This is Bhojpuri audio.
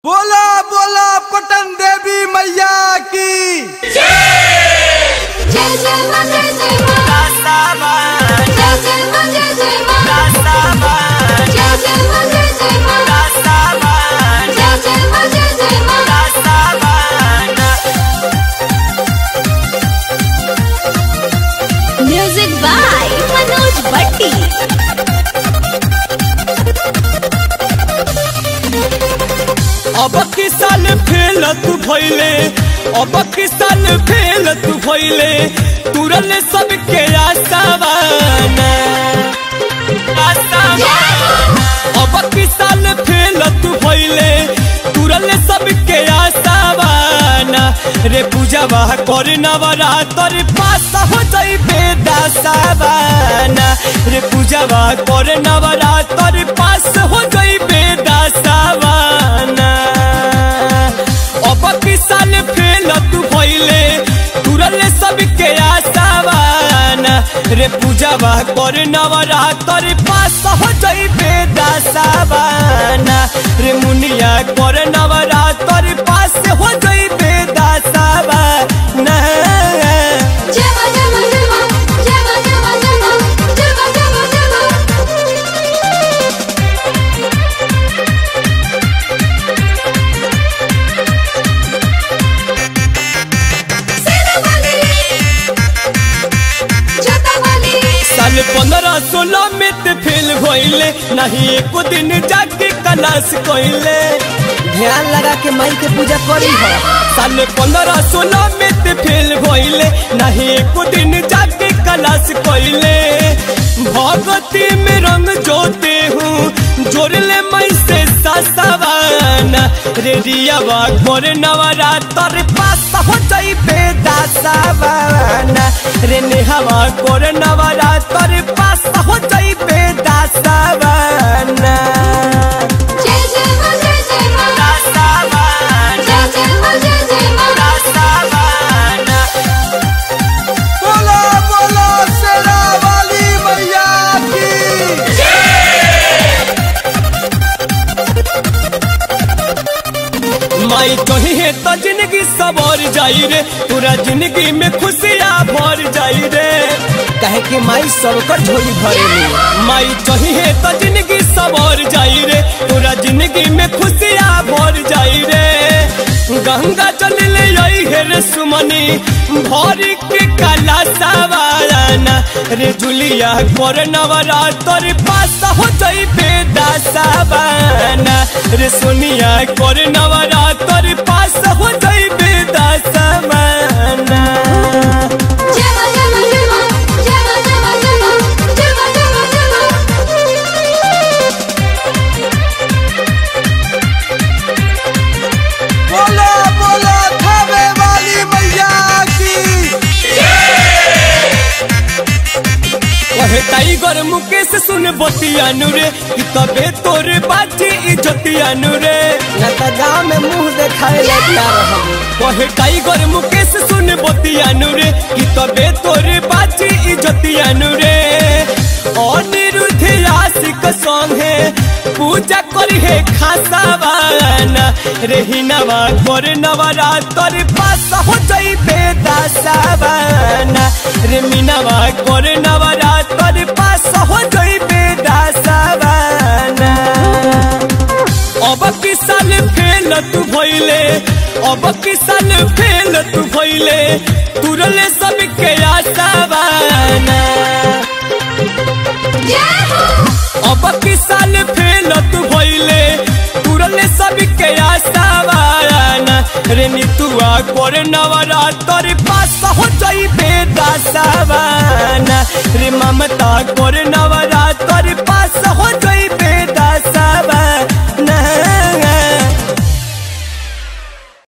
बोला बोला पटन देवी मैया की जय जय मा जय जय मा जय जय मा जय जय मा जय जय मा जय जय मा जय जय मा जय जय मा म्यूजिक बाय मनोज भट्टी अब की साल फेल तू भइले अब की साल फेल तू भइले तुरल सबके आसावाना आसावाना अब की साल फेल तू भइले तुरल सबके आसावाना रे पूजावा कर नवरात्र पास हो जाइबे दासावाना रे पूजावा कर नवरात्र पास हो जाइबे दासावाना अब की साल फेल तू भइले तुरल सबके आसावाना रे पूजावा कर नवरात्र पास हो जाइबे दासावाना रे मुनिया कर नवरात्र पास हो जाइबे दासावाना जय मा जय मा जय मा जय मा जय मा जय मा जय मा जय मा जय मा सेना वाली जटा वाली साल पंद्रह सोलह में ते फेल भइले नहीं एको दिन जाके क्लास कइले ध्यान लगा के माई के पूजा करी है साल पंद्रह सोलह में ते फेल भइले नहीं एको दिन जाके क्लास कइले भगती में रंग जोते हूँ जोड़ले मई से सासवाना रे रियावा घोर नवरात्र पास हो जाइबे दासवाना रे नेहवा घोर नवरात्र पास हो जाइबे दासवाना जय जय मा जय जय मा जय जय मा जय जय मा बोला बोला शेरा वाली मैया की माई कही तो जिंदगी सवर जाई रे पूरा जिंदगी में खुशियाँ भर जाई रे कहे कि माई सबकर झोली भरेली माई कही तो जिंदगी सवर जाई रे पूरा जिंदगी में खुशियाँ भर जाई रे गंगा जल ले आई है रे सुमनी भरी के काला सवाराना रे जुलिया कर नवरात्र पास हो जाई बेदा सवाना रे सोनिया कर नवरात्र पास हो जाई बेदा सवाना जय मा जय मा जय मा जय मा जय मा जय मा जय मा जय मा जय मा बोला बोला थावे वाली मैया की कहे टाइगर मुकेश सुन बतियानु रे कि तबे तोरे बाजी इज्जतियानु रे न तो गाँव में मुंह देखाए लगता रहबो कहे टाइगर मुकेश सुन बतियानु रे कि तबे तोरे बाजी इज्जतियानु रे अनिरुद्ध आशिक संगे पूजा करी है खासावाना रे हिनवा कर नवरात्र पास हो जाइबे दासावाना रे मिनवा कर नवरात्र पास हो जाइबे दासावाना अब की साल फेल तू भइले अब की साल फेल तू भइले तुरले सबके आसावाना जय हो अब की साल फेल तू भइले तुरले सबके आसावाना रे नितुआ कर नवरात्र पास हो जाइबे दासावाना रे ममता कर नवरात्र